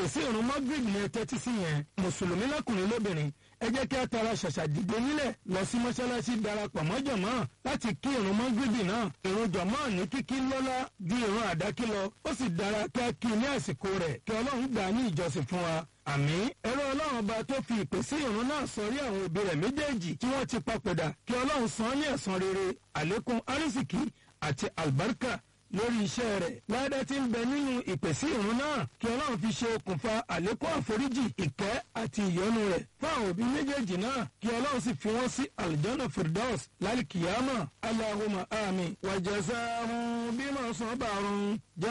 ìpèsè ìrun magrib ní tẹ́tí sí yẹn mùsùlùmí lọ́kùnrin lóbìnrin ẹ jẹ́ kí a tara ṣàṣà dìde nílẹ̀ lọ sí mọ́ṣáláṣí darapọ̀ mọ́ jọ̀mọ́ láti kí ìrun mọ́gìrìbì náà ìrun jọ̀mọ́ ní kíkí lọ́lá ju ìrun àdákí lọ ó sì dára kí a kí ní àsìkò rẹ̀ kí ọlọ́run gbà á ní ìjọsìn fún wa àmín ẹ̀rọ ọlọ́run ọba tó fi ìpèsè ìrun náà sọrí àwọn òbí rẹ̀ méjèèjì tí wọ́n ti papòdà kí ọlọ́run san án ní ẹ̀san rere àlékún arísìkí àti àlùbáríkà lórí iṣẹ́ rẹ̀ ládá tí ń bẹ nínú ìpèsè ìrun náà kí ọlọ́run fi ṣe okùnfà àlékún àforíjì ìkẹ́ àti ìyọ́nú rẹ̀ fún àwọn òbí méjèèjì náà kí ọlọ́run sì fi wọ́n sí aljana firdaus lálìkìyàmà allahumma amin wàjẹsà bímọ sọ́bàrún.